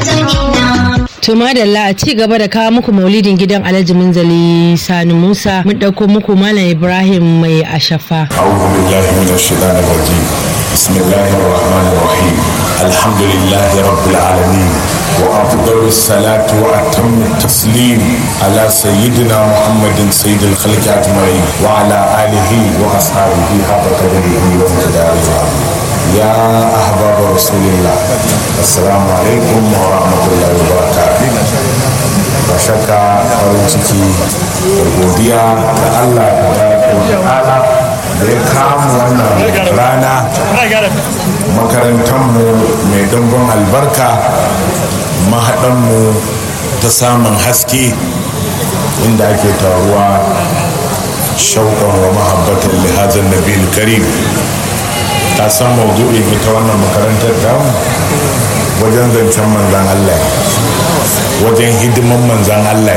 To madalla a ci gaba da kawo muku maulidin gidan Alhaji Munzali Sani Musa mun ɗauko muku Malam Ibrahim mai ashafa. أعوذ بالله من الشيطان الرجيم بسم الله الرحمن الرحيم الحمد لله رب العالمين وأفضل الصلاة وأتم التسليم على سيدنا محمد سيد الخلق أجمعين وعلى آله وأصحابه حق قدره ومقداره يا أحباب رسول الله السلام عليكم ورحمة الله وبركاته ba shakka farin ciki da godiya ga Allah da ta'ala da ya kama wannan rana makarantarmu mai ɗumbin albarka mahaɗanmu ta samun haske inda ake taruwa shauƙan wa mahabbatan lihazan nabil karim ta san maudu'in ita wannan makarantar tamu wajen zancen manzan Allah wajen hidiman manzan Allah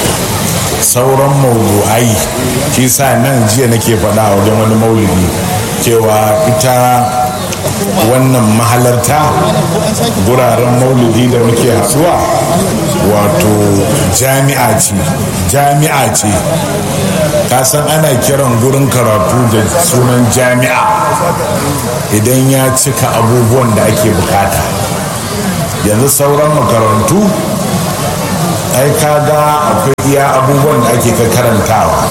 sauran maudu'ai shi sa nan jiya nake faɗa a wajen wani maulidi cewa ita wannan mahalarta guraren maulidi da muke hasuwa wato jami'a ce jami'a ce ka san ana kiran gurin karatu da sunan jami'a idan ya cika abubuwan da ake bukata yanzu sauran makarantu ai kaga akwai iya abubuwan da ake ka karantawa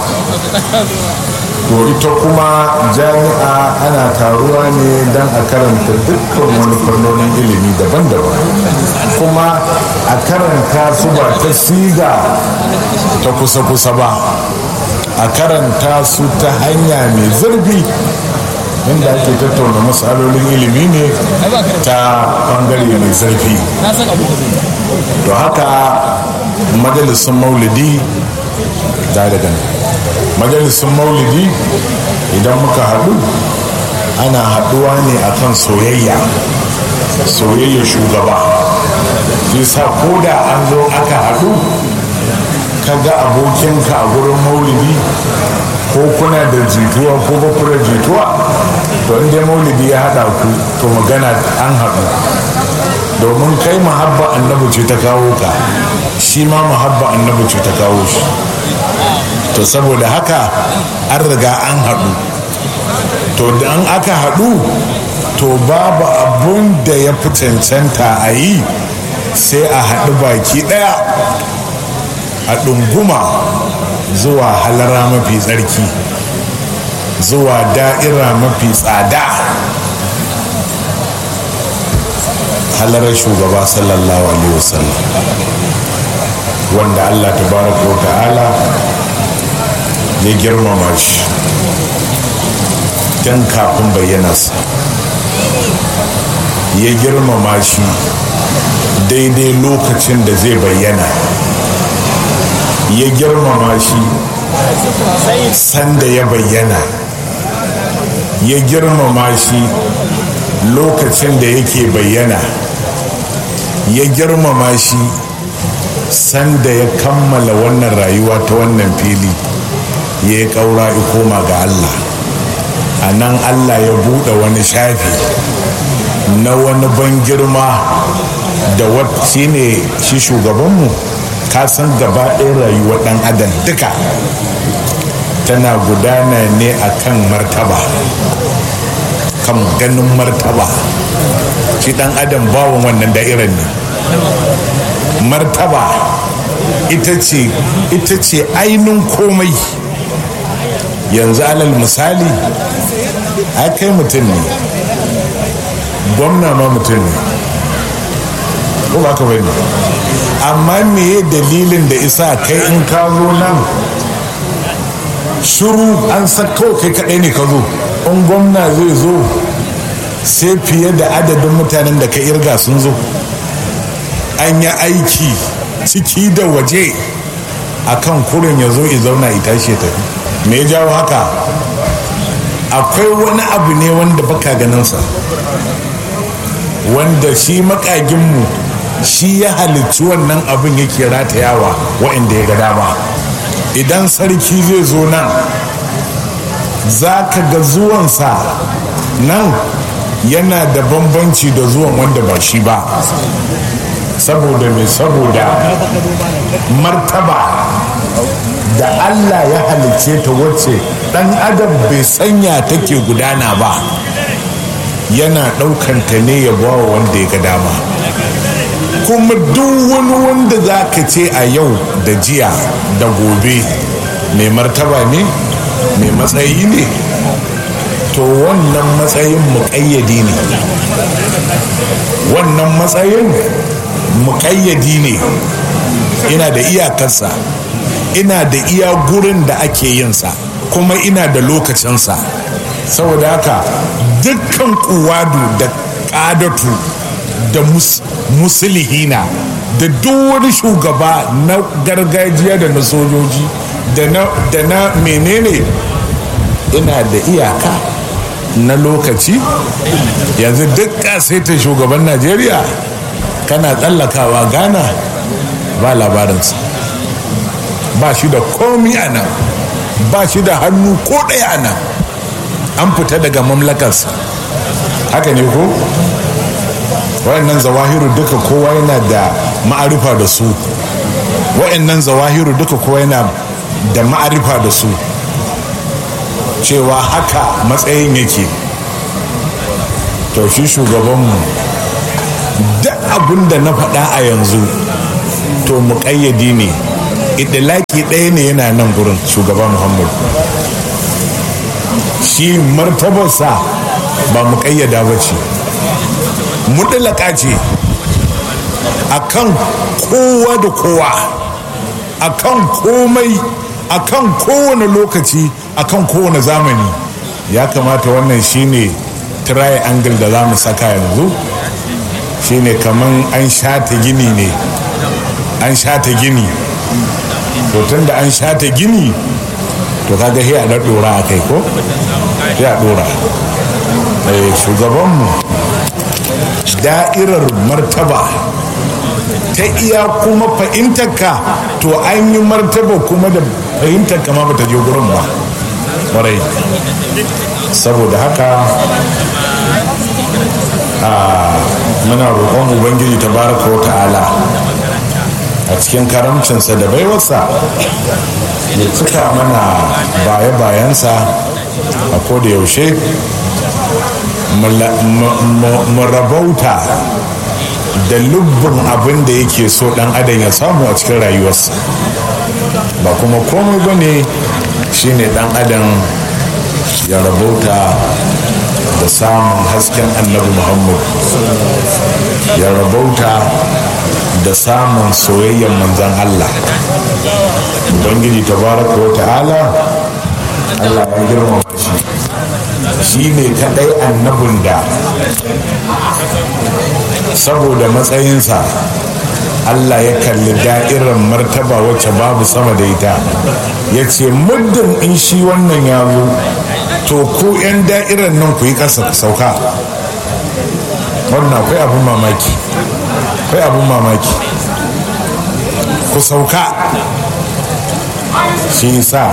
to ita kuma jami'a ana taruwa ne don a karanta dukkan wani fannonin ilimi daban-daban kuma a karanta su ba ta siga ta kusa-kusa ba a karanta su ta hanya mai zurfi inda ake tattauna matsalolin ilimi ne ta bangare mai zurfi to haka majalisun maulidi da daga majalisun maulidi idan muka haɗu ana haɗuwa ne akan soyayya soyayya shugaba sa ko da an zo aka haɗu ka ga abokinka a gurin maulidi ko kuna da jituwa ko ba ku da jituwa to inda maulidi ya haɗa ku to magana an haɗu domin kai mahabba annabi ce ta kawo ka shi ma mahabba annabi ce ta kawo shi to saboda haka an riga an haɗu to da an aka haɗu to babu abun da ya fi cancanta a yi sai a haɗu baki ɗaya a ɗunguma zuwa halara mafi tsarki zuwa da'ira mafi tsada halarar shugaba sallallahu alaihi wasallam wanda allah tabaraka wa ta'ala ya girmama shi tun kafin bayyanarsa ya girmama shi daidai lokacin da zai bayyana ya girmama shi sanda ya bayyana ya girmama shi lokacin da yake bayyana ya girmama shi sanda ya kammala wannan rayuwa ta wannan fili ya yi ƙaura koma ga allah a nan allah ya buɗe wani shafi na wani ban girma da shi ne shi shugabanmu ka san gaba ɗaya rayuwar ɗan adam duka tana gudana ne a kan martaba kan ganin martaba shi ɗan adam bawon wannan da'irar ne martaba ita ce ita ce ainihin komai yanzu alal misali a kai mutum ne gwamna ma mutum ne ko ba ka bane amma meye dalilin da isa kai in ka zo nan shuru an sako kai kadai ne ka zo in gwamna zai zo sai fiye da adadin mutanen da ka irga sun zo an yi aiki ciki da waje akan kurin ya zo zauna ya tashi ya tafi me ya jawo haka akwai wani abu ne wanda baka ganinsa wanda shi makaginmu shi ya halicci wannan abin yake ratayawa wa'inda ya ga dama idan sarki zai zo nan za ka ga zuwansa nan yana da bambanci da zuwan wanda ba shi ba saboda mai saboda martaba da allah ya halicce ta wacce dan adam bai sanya take gudana ba yana ɗaukanta ne ya bawa wanda ya ga dama kuma duk wani wanda za ka ce a yau da jiya da gobe mai martaba ne mai matsayi ne to wannan matsayin muƙayyadi ne wannan matsayin muƙayyadi ne ina da iyakarsa ina da iya gurin da ake yinsa kuma ina da lokacinsa saboda haka dukkan kuwadu da ƙadatu da musulihina da duk wani shugaba na gargajiya da na sojoji da na menene ina da iyaka na lokaci yanzu duk ta shugaban najeriya kana tsallakawa ghana ba labarinsa ba shi da komi a nan ba shi da hannu ko ɗaya a nan an fita daga mamlakarsa haka ne ko wayannan zawahiru duka kowa yana da ma'arifa da su wayannan zawahiru duka kowa yana da ma'arifa da su cewa haka matsayin yake to shi shugabanmu duk abin da na faɗa a yanzu to muƙayyadi ne idilaki ɗaya ne yana nan gurin shugaba muhammadu shi martabarsa ba muƙayyada ba ce muɗalaka ce akan kowa da kowa akan komai akan kowane lokaci akan kowane zamani ya kamata wannan shine triangle da za mu saka yanzu shine kaman an shata gini ne an shata gini to tun da an shata gini to kaga sai a da dora a kai ko sai a dora shugabanmu da'irar martaba ta iya kuma fahimtarka to an yi martaba kuma da fahimtarka ma bata je gurin ba kwarai saboda haka a muna roƙon ubangiji ta baraka wa ta'ala a cikin karamcinsa da baiwarsa ya cika mana baya-bayansa a koda yaushe mu rabauta da lubbin abin da yake so dan adam ya samu a cikin rayuwarsa ba kuma komai ba ne shine dan adam ya rabauta da samun hasken annabi muhammad ya rabauta da samun soyayyen manzan allah ubangiji tabaraka wa ta'ala allah ya girmama shi shi ne kadai annabin da saboda matsayinsa Allah ya kalli da'irar martaba wacce babu sama da ita ya ce muddin in shi wannan ya zo to ku 'yan da'irar nan ku yi ƙasa ku sauka wannan akwai abin mamaki akwai abin mamaki ku sauka shi sa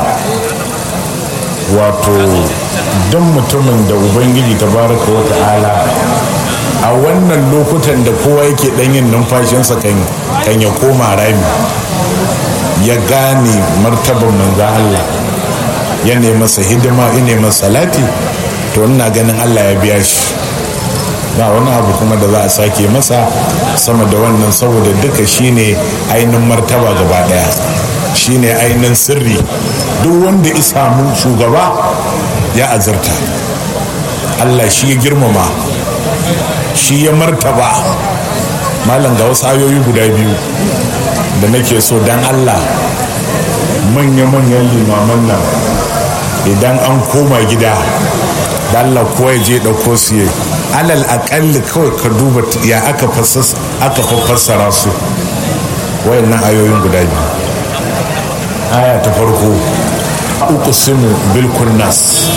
wato don mutumin da ubangiji ta baraka wa ta'ala a wannan lokutan da kowa yake yin numfashinsa kan ya koma rami ya gane martaban manzo Allah ya masa hidima ya masa salati to ina ganin Allah ya biya shi ba wani abu kuma da za a sake masa sama da wannan saboda duka shine ainihin martaba gaba daya shine ainihin sirri duk wanda ya samu shugaba ya azurta Allah shi ya girmama shi ya martaba malam ga wasu ayoyi guda biyu da nake so dan Allah manya-manyan limaman nan idan an koma gida da Allah kowa ya je ɗauko su yi alal aƙalli kawai ka duba ya aka fassara su wayannan ayoyin guda biyu aya ta farko uku simu bil kunnas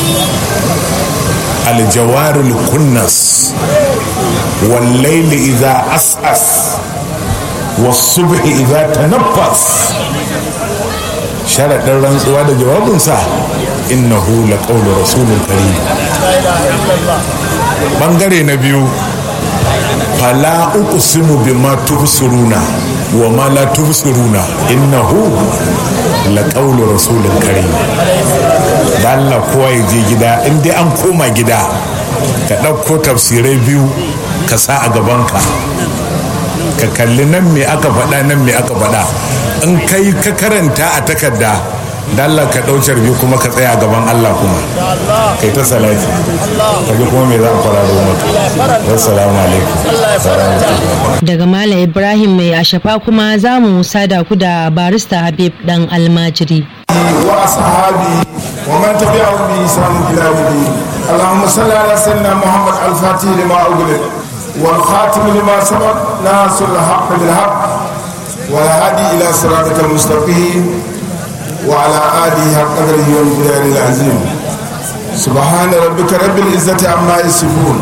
aljawarul kunnas wallaili idza as'as wasubhi idza tanaffas sharaɗin rantsuwa da jawabinsa innahu la qawlu rasulun karim bangare na biyu fala uqsimu bima tubsiruna wa ma la tubsiruna innahu la qawlu rasulin karim da Allah kowa ya je gida in dai an koma gida ka ɗauko tafsirai biyu ka sa a gabanka ka kalli nan me aka faɗa nan me aka faɗa in kai ka karanta a takarda da Allah ka ɗaucar biyu kuma ka tsaya gaban Allah kuma kai ta salati ka ji kuma me za a fara da maka assalamu alaikum daga Malam Ibrahim mai ashafa kuma za mu sada ku da barista Habib dan almajiri. wa ashabi wa man tabi'ahum bi ihsan ila yawm اللهم صل على سيدنا محمد الفاتح لما أغلق والخاتم لما سبق ناصر الحق بالحق والهادي إلى صراطك المستقيم وعلى آله حق قدره ومقداره العظيم سبحان ربك رب العزة عما يصفون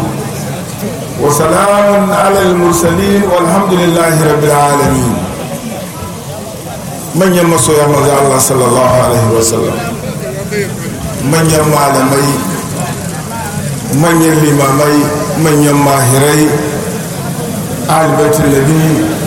وسلام على المرسلين والحمد لله رب العالمين من يمسو يا مزا الله صلى الله عليه وسلم من يم malamai manyan limamai manyan mahirai albaitin labi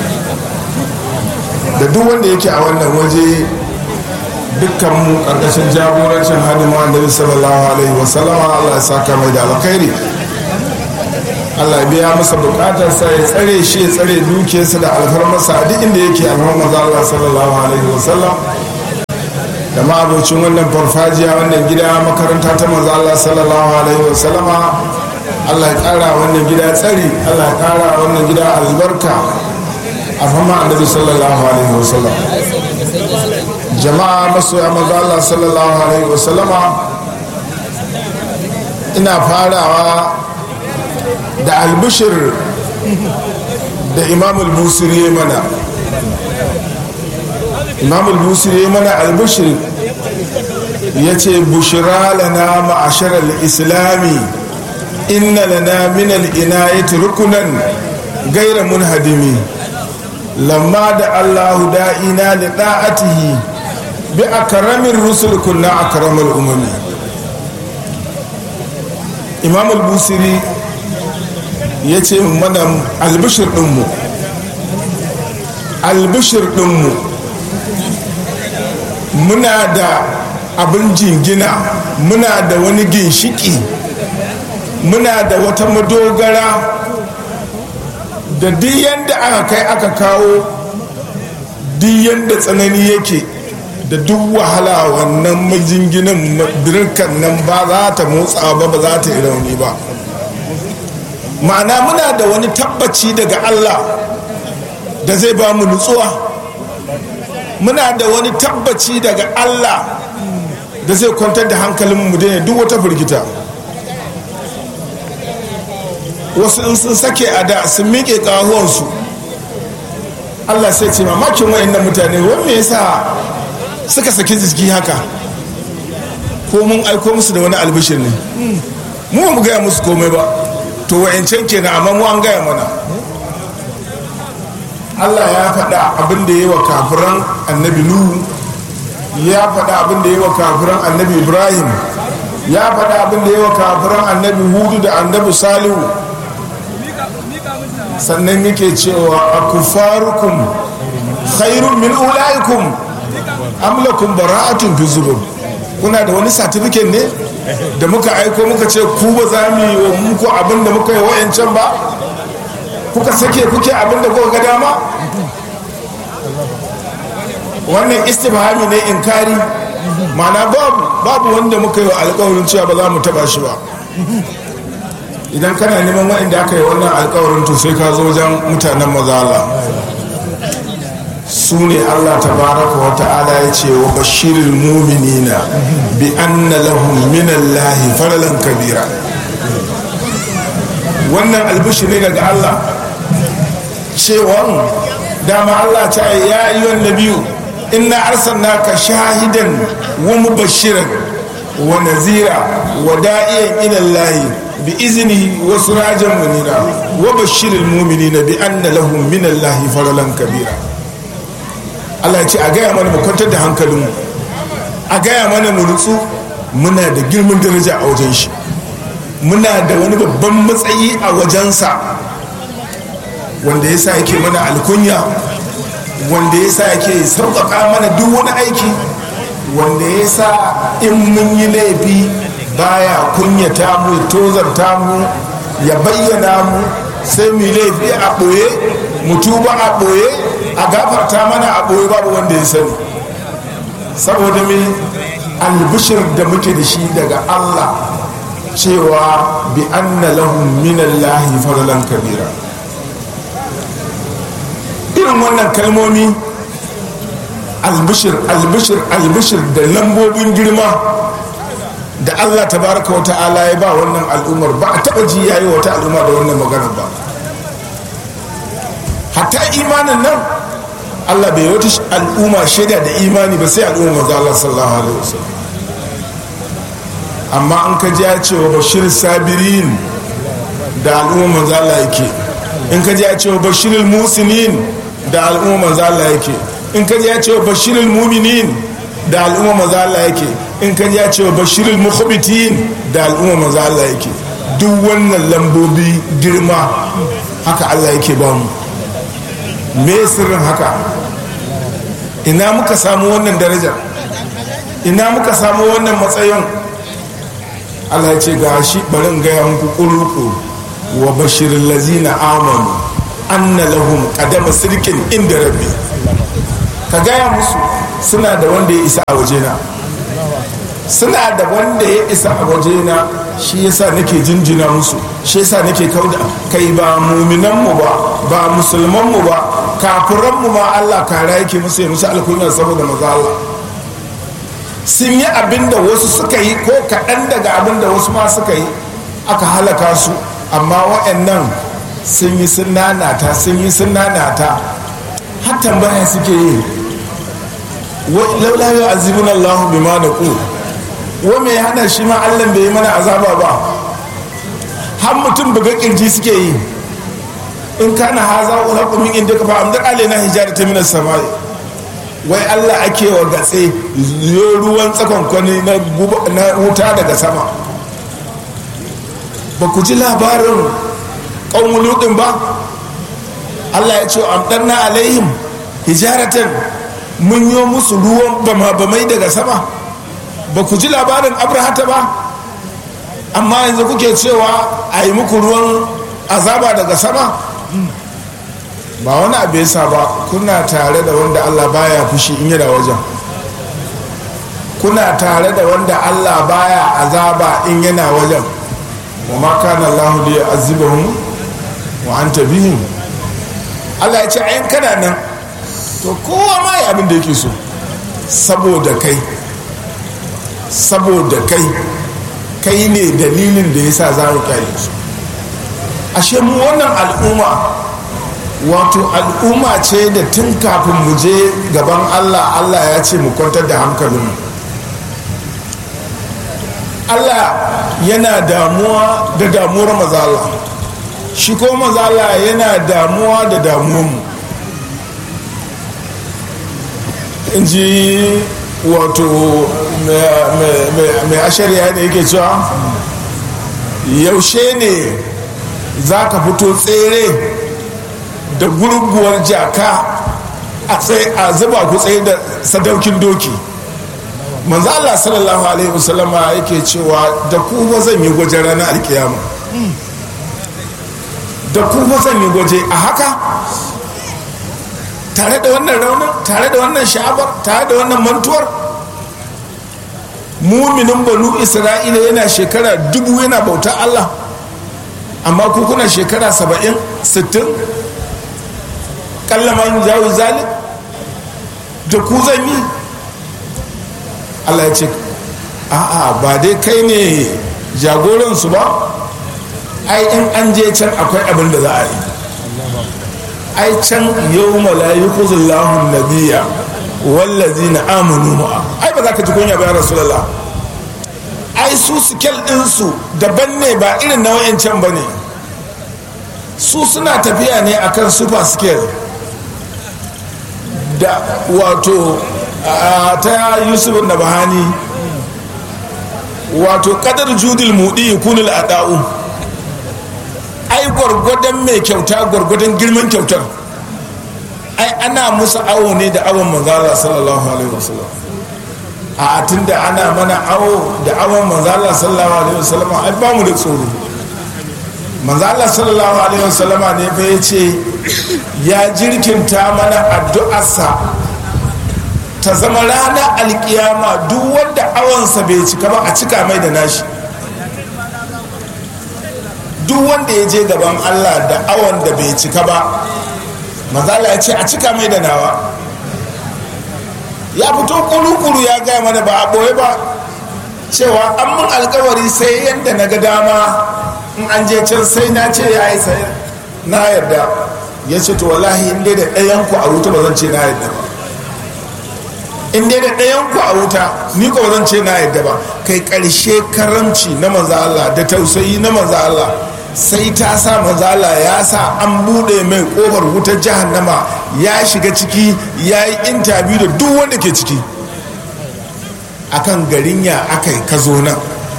da duk wanda yake a wannan waje dukkan mu karkashin jagorancin hadimu annabi sallallahu alaihi wasallama Allah ya saka mai da alkhairi Allah ya biya masa bukatarsa ya tsare shi ya tsare dukiyarsa da alfarmarsa a duk inda yake alfarmar Allah sallallahu alaihi wasallam da ma'abocin wannan farfajiya wannan gida makaranta ta manzo Allah sallallahu alaihi wasallama Allah ya kara wannan gida tsari Allah ya kara wannan gida albarka a fama annabi sallallahu alaihi wasallam jama'a masoya manzo Allah sallallahu alaihi wasallama ina farawa da albishir da imam al-busiri mana imam al-busiri mana albishir ya ce bushira lana ma'ashar al-islami inna lana min al-inayati rukunan gaira munhadimi lamma da allahu da'ina li da'atihi bi akramin rusul kunna akramul umami imam al-busiri ya ce mana albishir ɗinmu albishir ɗinmu muna da abin jingina muna da wani ginshiki muna da wata madogara da duk yadda aka kai aka kawo duk yadda tsanani yake da duk wahala wannan majinginan birkan nan ba za ta motsa ba ba za ta yi rauni ba ma'ana muna da wani tabbaci daga allah da zai ba mu nutsuwa muna da wani tabbaci daga allah da zai kwantar da hankalin mu daina duk wata firgita wasu in sun sake a da sun miƙe ƙahuwansu allah sai ce mamakin wayannan mutane wani me yasa suka saki jiki haka ko mun aiko musu da wani albishir ne mu mu gaya musu komai ba to wa'ancan kenan amma mu an gaya mana allah ya faɗa abin da ya yi wa kafiran annabi nuhu ya faɗa abin da ya yi wa kafiran annabi ibrahim ya faɗa abin da ya yi wa kafiran annabi hudu da annabi salihu sannan yake cewa a kufarukum khairun min ulaikum amlakum bara'atun fi zubur kuna da wani satifiket ne da muka aiko muka ce ku ba za mu yi muku abin da muka yi wa'yancan ba kuka sake kuke abin da kuka ga dama wannan istifhami ne inkari mana babu babu wanda muka yi wa alkawarin cewa ba za mu taba shi ba idan kana neman waɗanda aka yi wannan alkawarin to sai ka zo wajen mutanen mazala su ne allah tabaraka wa ta'ala ya ce wa bashirin muminina bi anna lahum min allahi faralan kabira wannan albishi ne daga allah cewa dama allah ta ya yi wani biyu inna arsalnaka shahidan wa mubashiran wa nazira wa da'iyan ila allahi bi iznihi wa sirajan munira wa bashiril mu'minina bi anna lahum min allahi faralan kabira Allah ya ce a gaya mana mu kwantar da hankalinmu a gaya mana mu nutsu muna da girman daraja a wajen shi muna da wani babban matsayi a wajensa wanda ya sa yake mana alkunya wanda ya sa yake sauƙaƙa mana duk wani aiki wanda ya sa in mun yi laifi baya kunyata mu tozarta mu ya bayyana mu sai mu laifi a ɓoye mu tuba a ɓoye a gafarta mana a ɓoye babu wanda ya sani saboda me albishir da muke da shi daga allah cewa bi anna lahum minallahi fadlan kabira irin wannan kalmomi albishir albishir albishir da lambobin girma da allah tabaraka wa ta'ala ya ba wannan al'ummar ba a taba ji yayi wata al'umma da wannan magana ba hatta imanin nan allah bai wata al'umma shaida da imani ba sai al'umma maza allah sallallahu alaihi wasallam amma an ka ji ya ce wa bashir sabirin da al'umma maza allah yake in ka ji ya ce wa bashir musinin da al'umma maza allah yake in ka ji ya ce wa bashirul muminin da al'umma maza Allah yake in ka ji ya ce wa bashirul mukhbitin da al'umma maza Allah yake duk wannan lambobi girma haka Allah yake ba mu me sirrin haka ina muka samu wannan daraja ina muka samu wannan matsayin Allah ya ce ga shi barin gaya muku ƙuruƙu wa bashirin lazina amanu anna lahum qadama sirkin inda rabbi ka gaya musu suna da wanda ya isa a wajena suna da wanda ya isa a wajena shi yasa nake jinjina musu shi yasa nake kauda kai ba muminanmu ba ba musulmanmu ba kafiranmu ma Allah kara yake musu ya musu alkunya saboda maza Allah sun yi abin da wasu suka yi ko kaɗan daga abin da wasu ma suka yi aka halaka su amma waɗannan sun yi sun nanata sun yi sun nanata har tambaya suke yi laula yau azibun allahu bi ma da ku wa mai hana shi ma allah bai yi mana azaba ba har mutum buga kirji suke yi in kana haza ula kumin inda ka fa amdar alaina hijara ta minas samai wai allah ake wa gatse yo ruwan tsakon kwani na wuta daga sama ba ku ji labarin ƙaunuludin ba allah ya ce amdarna alaihim hijaratan mun yi musu ruwan bama-bamai daga sama ba ku ji labarin abrahata ba amma yanzu kuke cewa a yi muku ruwan azaba daga sama ba wani abu yasa ba kuna tare da wanda allah baya fushi in yana wajen kuna tare da wanda allah baya azaba in yana wajen wa ma kana allah li yu'azzibahum wa anta bihim allah ya ce ayin kana nan to kowa ma yi abin da yake so saboda kai saboda kai kai ne dalilin da ya sa za mu kyale su ashe mu wannan al'umma wato al'umma ce da tun kafin mu je gaban allah allah ya ce mu kwantar da hankalinmu allah yana damuwa da damuwar mazala shi ko mazala yana damuwa da damuwarmu in ji wato mai ashariya ne yake cewa yaushe ne za ka fito tsere da gurguwar jaka a zuba ku tsaye da sadaukin doki manzo Allah sallallahu alaihi wasallama yake cewa da ku ba zan yi gwaje ranar alkiyama da ku ba zan yi gwaje a haka tare da wannan raunin tare da wannan sha'abar tare da wannan mantuwar muminin banu isra'ila yana shekara dubu yana bauta allah amma ku kuna shekara saba'in sittin kallaman jawo zalim da ku zan yi allah ya ce a'a ba dai kai ne jagoransu ba ai in an je can akwai abin da za a yi ai can yau malayi kuzullahu nabiya wallazi na amanu ma'a ai ba za ka ji kunya bayan rasulallah ai su sikel ɗinsu daban ne ba irin na can ba ne su suna tafiya ne akan super scale da wato ta yusuf na bahani wato kadar judil mudi kunil ada'u ai gwargwadon mai kyauta gwargwadon girman kyautar ai ana musu awo ne da awon manzala sallallahu alaihi wasallam a tun da ana mana awo da awon manzala sallallahu alaihi wasallam ai ba mu da tsoro manzala sallallahu alaihi wasallama ne fa ya ce ya jirkinta mana addu'arsa ta zama ranar alkiyama duk wanda awonsa bai cika ba a cika mai da nashi duk wanda ya je gaban allah da awon da bai cika ba manzala ya ce a cika mai da nawa ya fito kuru-kuru ya gaya mana ba a ɓoye ba cewa an mun alkawari sai yadda na ga dama in an je can sai na ce ya yi sai na yarda ya ce to wallahi in dai da ɗayan ku a wuta ba zan ce na yarda ba in dai da ɗayan ku a wuta ni ko zan ce na yarda ba kai ƙarshe karamci na manzo Allah da tausayi na manzo Allah sai ta sa manzo Allah ya sa an bude mai kofar wutar jahannama ya shiga ciki ya yi intabiyu da duk wanda ke ciki akan garin ya aka yi ka zo nan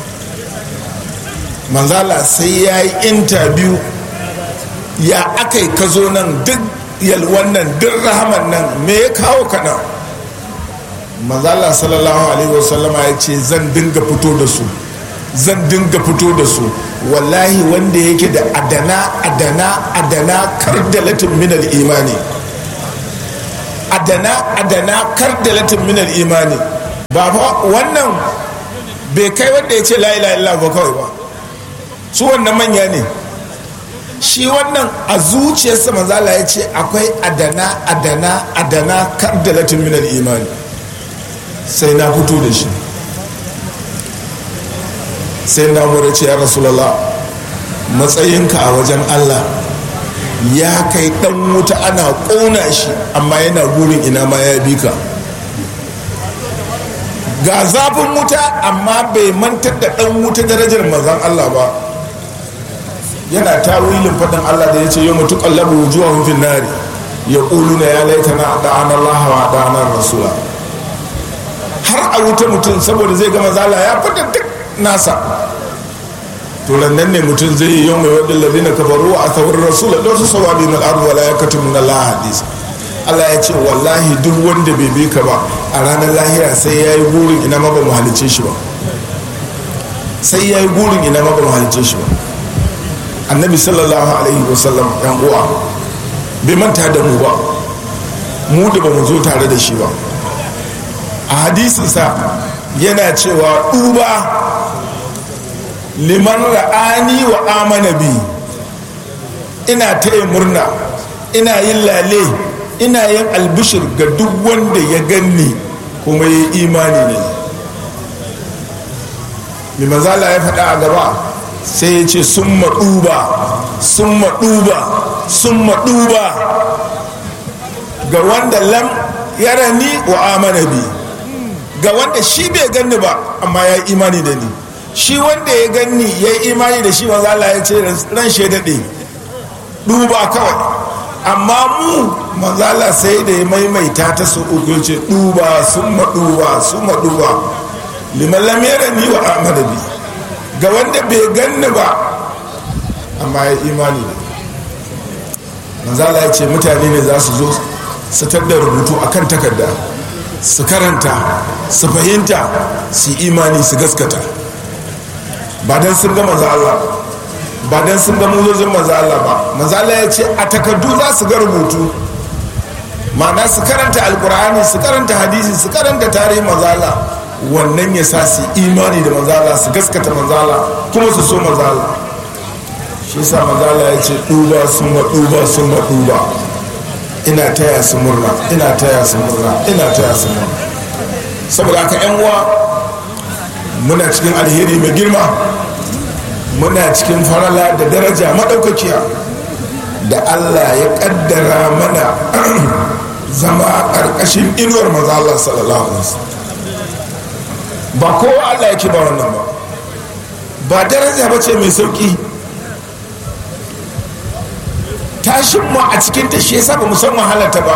manzo Allah sai ya yi intabiyu ya aka yi ka zo nan duk yalwan nan duk rahaman nan me ya kawo ka nan manzala sallallahu alaihi wasallama ya ce zan dinga fito da su zan dinga fito da su wallahi wanda yake da adana adana adana kardalatin minal imani adana adana kardalatin minal imani ba fa wannan bai kai wanda ya ce la ilaha illallah ba kawai ba su wannan manya ne shi wannan a zuciyarsa manzala ya ce akwai adana adana adana kardalatin minal imani sai na fito da shi sai na mura ce ya rasulallah matsayinka a wajen allah ya kai dan wuta ana ƙona shi amma yana gurin ina ma ya bi ka ga zafin wuta amma bai mantar da dan wuta darajar mazan allah ba yana tawilin faɗin allah da ya ce yau mutu ƙallabu wujuwa hufin nari ya ƙulu na ya laita na da'anar lahawa da'anar rasula har a wuta mutum saboda zai gama zala ya fita duk nasa to nan ne mutum zai yi yau mai wadda lalina kafaru a tsawon rasula don su sawa bi mal ardu wala yakatu min Allah hadis Allah ya ce wallahi duk wanda bai bi ka ba a ranar lahira sai ya yi burin ina ma ba mu halice shi ba sai ya yi burin ina ma ba mu halice shi ba annabi sallallahu alaihi wasallam yan uwa bai manta da mu ba mu da ba mu zo tare da shi ba a hadisinsa yana cewa duba liman ra'ani wa amana bi ina taya murna ina yin lale ina yin albishir ga duk wanda ya ganni kuma ya imani ne mai mazala ya faɗa a gaba sai ya ce sun maɗuba sun maɗuba sun maɗuba ga wanda lam yarani wa amana bi ga wanda shi bai ganni ba amma ya yi imani da ni shi wanda ya ganni ya yi imani da shi maza Allah ya ce ran shi daɗe duba kawai amma mu maza Allah sai da ya maimaita ta su uku ce duba sun maɗuba sun maɗuba liman lamera ni wa amana bi ga wanda bai ganni ba amma ya imani da maza Allah ya ce mutane ne za su zo su da rubutu akan takarda su karanta su fahimta su imani su gaskata ba don sun ga maza Allah ba don sun ga muzozin maza Allah ba maza Allah ya ce a takardu za su ga rubutu ma'ana su karanta alkur'ani su karanta hadisi su karanta tarihin maza Allah wannan ya sa su imani da maza Allah su gaskata maza Allah kuma su so maza Allah shi sa maza Allah ya ce duba sun wa duba sun wa duba ina taya su murna ina taya su murna ina taya su murna saboda haka yan uwa muna cikin alheri mai girma muna cikin farala da daraja maɗaukakiya da allah ya ƙaddara mana zama ƙarƙashin inuwar maza allah sallallahu alaihi wasallam ba kowa allah yake ba wannan ba ba daraja ba ce mai sauƙi tashin mu a cikin ta shi yasa ba mu san wahalarta ba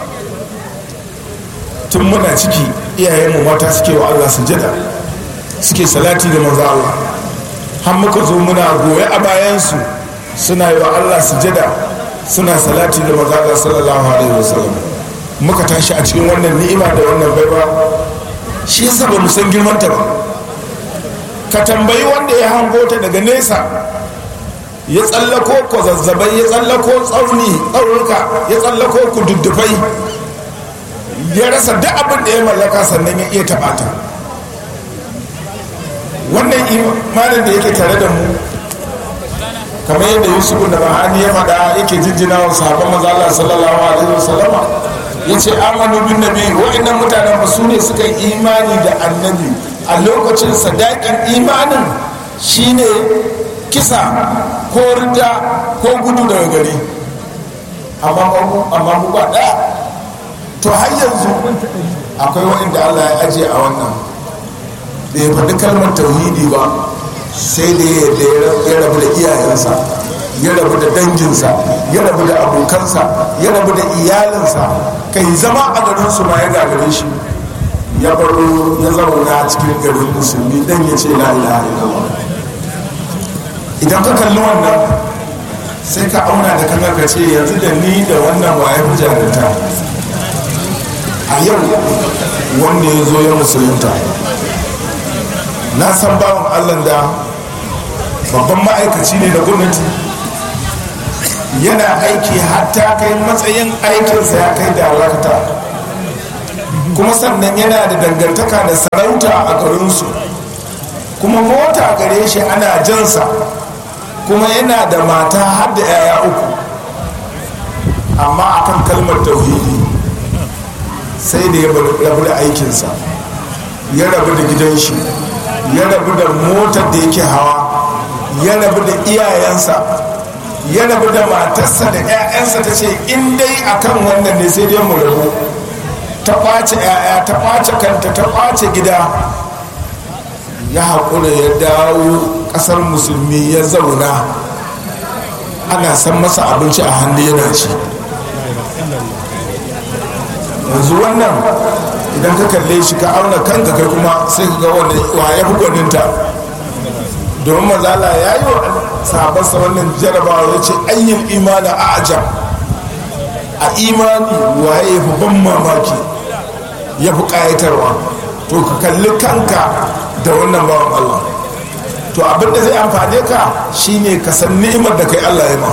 tun muna ciki iyayenmu mata suke wa Allah sujada suke salati da manzo Allah har muka zo muna goye a bayansu suna yi wa allah sujada suna salati da mazaga sallallahu alaihi wasallam muka tashi a cikin wannan ni'ima da wannan baiwa shi yasa ba mu san girmanta ba ka tambayi wanda ya hango ta daga nesa ya tsallako ko zazzabai ya tsallako tsauni tsaunuka ya tsallako ku duddufai ya rasa duk abin da ya mallaka sannan ya iya taɓa ta wannan imanin da yake tare da mu kamar yadda yusuf da ma'ani ya faɗa yake jinjina wa sahabban maza Allah sallallahu alaihi wasallama ya ce amanu bin nabi wa'annan mutanen ba su ne suka yi imani da annabi a lokacin sadakin imanin shine kisa ko rida ko gudu daga gari amma mu ba ɗaya to har yanzu akwai waɗanda Allah ya ajiye a wannan da ya faɗi kalmar tauhidi ba sai da ya rabu da iyayensa ya rabu da danginsa ya rabu da abokansa ya rabu da iyalinsa kai zama a garinsu ma ya gagare shi ya baro ya zauna cikin garin musulmi dan ya ce la ilaha illallah idan ka kalli wannan sai ka auna da kanka ka ce yanzu da ni da wannan waye fi jarinta a yau wanda ya zo ya musulunta na san bawan allah da babban ma'aikaci ne da gwamnati yana aiki hatta kai matsayin aikinsa ya kai darakta kuma sannan yana da dangantaka da sarauta a garinsu kuma mota gare shi ana jansa kuma yana da mata har da 'ya'ya uku amma akan kalmar tauhidi sai da ya rabu da aikinsa ya rabu da gidan shi ya rabu da motar da yake hawa ya rabu da iyayensa ya rabu da matarsa da 'ya'yansa ta ce in dai akan wannan ne sai dai mu rabu ta kwace 'ya'ya ta kwace kanta ta kwace gida ya haƙura ya dawo ƙasar musulmi ya zauna ana san masa abinci a hannu yana ci yanzu wannan idan ka kalle shi ka auna kanka kai kuma sai ka ga wanda wa ya fi gwaninta domin mazala ya yi wa sahabarsa wannan jarabawa ya ce ayyin imani a ajab a imani waye ya fi ban mamaki ya fi ƙayatarwa to ka kalli kanka da wannan bawan Allah to abinda zai amfane ka shine ka san ni'imar da kai Allah ya ma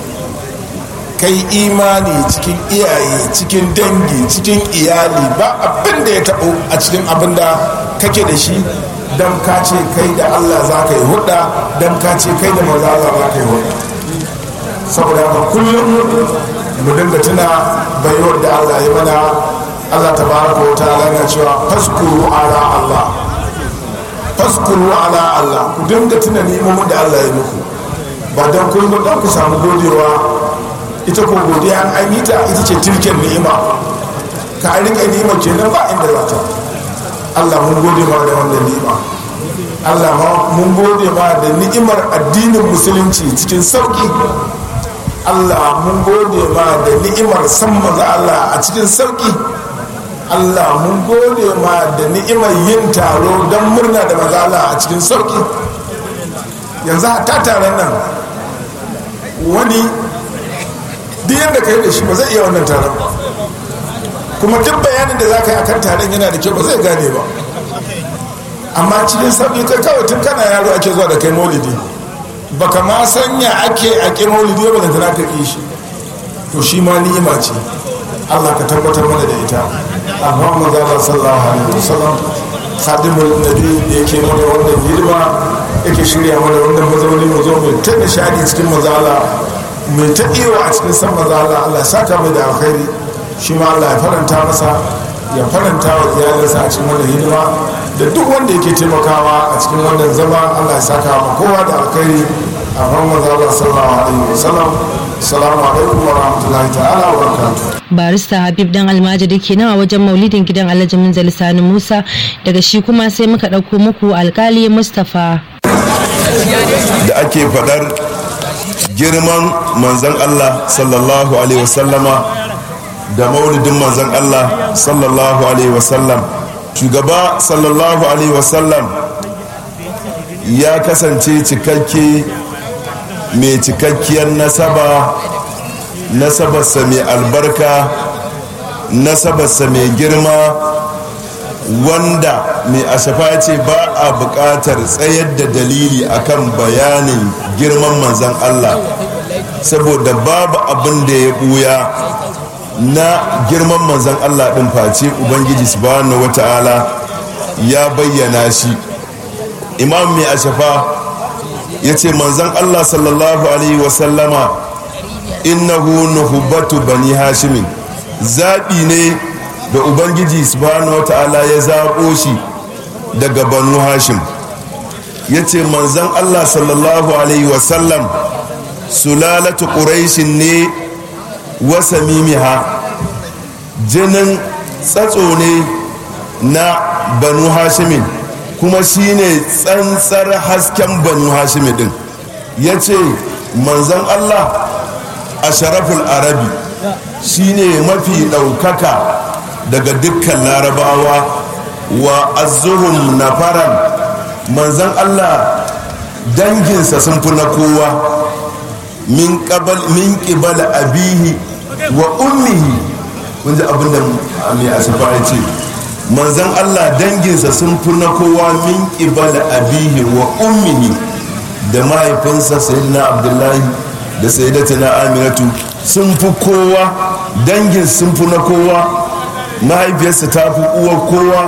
kai imani cikin iyaye cikin dangi cikin iyali ba abin da ya taɓo a cikin abin da kake da shi don ka ce kai da Allah za ka yi hudda don ka ce kai da maza Allah za ka yi hudda saboda haka kullum mu dinga tuna baiwar da Allah ya mana Allah ta baraka wa ta'ala na cewa faskuru ala Allah faskuru ala Allah ku dinga tuna ni'imomin da Allah ya muku ba don kullum don ku samu godewa ita ko godiya an yi ta ita ce tilken ni'ima ka an rika ni'ima kenan ba inda za ta Allah mun gode ma da wannan ni'ima Allah mun gode ma da ni'imar addinin musulunci cikin sauki Allah mun gode ma da ni'imar san maza Allah a cikin sauki Allah mun gode ma da ni'imar yin taro don murna da maza Allah a cikin sauki yanzu ta taron nan wani duk yadda ka yi da shi ba zai iya wannan taron kuma duk bayanin da za ka yi akan taron yana da kyau ba zai gane ba amma cikin sauƙi kai kawai tun kana yaro ake zuwa da kai maulidi baka ma sanya ake a ƙin maulidi ba da ka ƙi shi to shi ma ni'ima ce Allah ka tabbatar mana da ita amma manzo Allah sallallahu alaihi wasallam khadimul nabi da yake mana wannan hidima yake shirya mana wannan mazauni mu zo mu ta nishadi cikin mazala mai ta iyo a cikin san mazala Allah saka mai da alkhairi shi ma Allah ya faranta masa ya faranta wa iyalinsa a cikin wannan hidima da duk wanda yake taimakawa a cikin wannan zama Allah ya saka ma kowa da alkhairi a ran mazala sallallahu alaihi wasallam assalamu alaikum wa rahmatullahi ta'ala wa barakatuh barista habib dan almajiri kenan a wajen maulidin gidan alhaji munzali sani musa daga shi kuma sai muka ɗauko muku alkali mustapha da ake faɗar girman manzan Allah sallallahu alaihi wasallama da maulidin manzan Allah sallallahu alaihi wasallam shugaba sallallahu alaihi wasallam ya kasance cikakke mai cikakkiyar nasaba nasabarsa mai albarka nasabarsa mai girma wanda mai ashafa ce ba a buƙatar tsayar da dalili akan bayanin girman manzan Allah saboda babu abin da ya ɓuya na girman manzan Allah ɗin face Ubangiji subhanahu wata'ala ya bayyana shi imam mai ashafa ya ce manzan Allah sallallahu alaihi wasallama innahu nuhubbatu bani hashimin zaɓi ne da ubangiji subhanahu wata'ala ya zaɓo shi daga banu hashim ya ce manzan allah sallallahu alaihi wasallam sulalatu ƙuraishin ne wasa mimiha jinin tsatso ne na banu hashimin kuma shine tsantsar hasken banu hashimin din ya ce manzan allah a sharaful arabi shine mafi ɗaukaka daga dukkan larabawa wa azuhum nafaran manzan allah danginsa sun fi na kowa min ƙibal abihi wa ummihi kun ji abinda mai asifa ya ce manzan allah danginsa sun fi na kowa min ƙibal abihi wa ummihi da mahaifinsa sayyidina abdullahi da sayyidatina aminatu sun fi kowa dangin sun fi na kowa mahaifiyarsa ta fi uwar kowa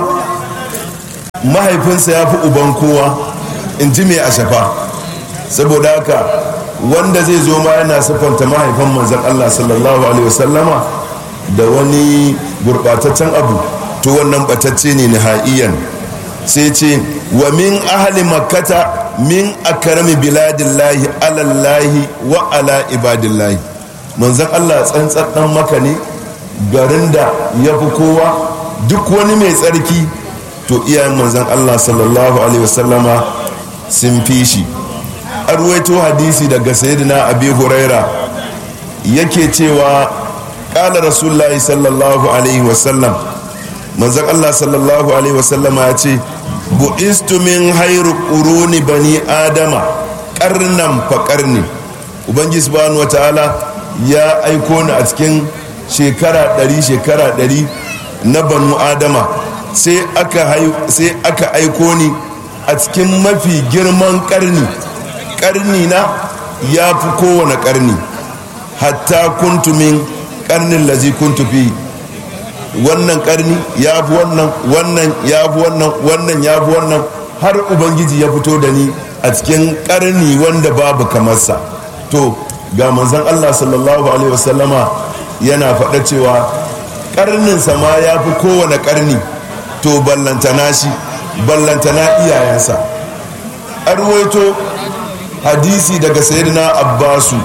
mahaifinsa ya fi uban kowa in ji mai ashafa saboda haka wanda zai zo ma yana siffanta mahaifan manzan allah sallallahu alaihi wasallama da wani gurɓataccen abu to wannan batacce ne nihaiyan sai ce wa min ahli makkata min akarami biladillahi alallahi wa ala ibadillahi manzan allah tsantsar dan maka ne garin da ya fi kowa duk wani mai tsarki to iyayen manzan allah sallallahu alaihi wasallama sun fi shi arwaito hadisi daga sayyidina abi huraira yake cewa kala rasulullahi sallallahu alaihi wasallam manzan allah sallallahu alaihi wasallama ya ce bu'istu min hairu ƙuruni bani adama ƙarnan fa ƙarni ubangiji subhanahu wa ta'ala ya aiko ni a cikin shekara ɗari shekara ɗari na banu adama sai aka aiko ni a cikin mafi girman ƙarni ƙarni na ya fi kowane ƙarni hatta kuntumin ƙarnin lazi kuntu fi wannan karni ya fi wannan wannan ya fi wannan wannan ya fi wannan har ubangiji ya fito da ni a cikin karni wanda babu kamarsa to ga manzon allah sallallahu alaihi wasallama yana faɗa cewa karninsa ma ya fi kowane karni to ballantana shi ballantana iyayensa arwaito hadisi daga sayyidina abbasu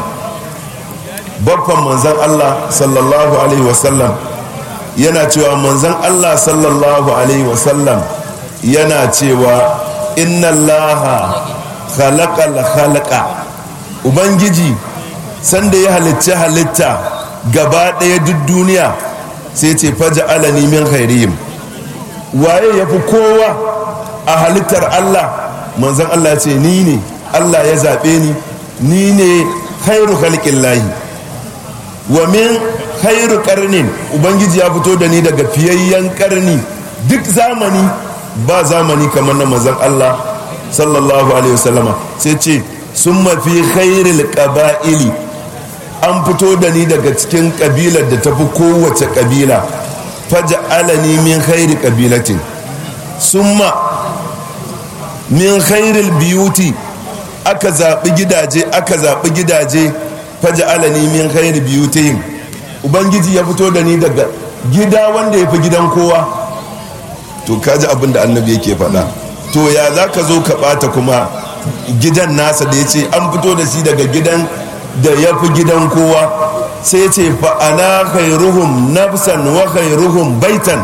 babban manzon allah sallallahu alaihi wasallam yana cewa manzon Allah sallallahu alaihi wasallam yana cewa inna allaha khalaqal khalaqa ubangiji sanda ya halicci halitta gaba ɗaya duk duniya sai ce faja alani min khairihim waye ya fi kowa a halittar Allah manzon Allah ce ni ne Allah ya zaɓe ni ni ne khairu khalqin lahi wa min khairu karnin ubangiji ya fito da ni daga fiyayyen karni duk zamani ba zamani kamar na mazan Allah sallallahu alaihi wasallama sai ce sun mafi khairil qaba'ili an fito da ni daga cikin kabilar da tafi kowace kabila faj'alani min khairi kabilatin summa min khairil biyuti aka zaɓi gidaje aka zaɓi gidaje faj'alani min khairi biyutihim ubangiji ya fito da ni daga gida wanda ya fi gidan kowa to kaji abin da annabi yake faɗa to ya za ka zo ka ɓata kuma gidan nasa da ya ce an fito da shi daga gidan da ya fi gidan kowa sai ce fa'ana khairuhum nafsan wa khairuhum baitan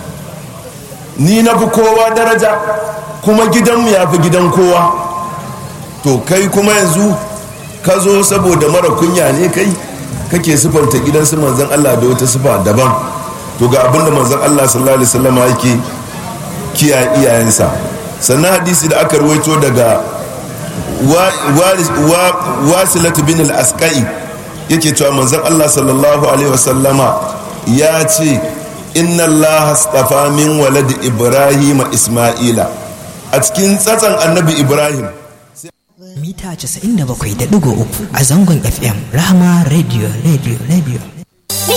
ni na fi kowa daraja kuma gidanmu ya fi gidan kowa to kai kuma yanzu ka zo saboda mara kunya ne kai kake sifanta gidan su manzan Allah da wata sifa daban to ga abin da manzan Allah sallallahu alaihi wasallam yake kiyaye iyayensa sannan hadisi da aka ruwaito daga wasilatu bin al-asqai yake cewa manzon Allah sallallahu alaihi wasallama ya ce inna Allah astafa min walad Ibrahim Isma'ila a cikin tsatsan annabi Ibrahim mita 97.3 a zangon FM Rahama Radio Radio Radio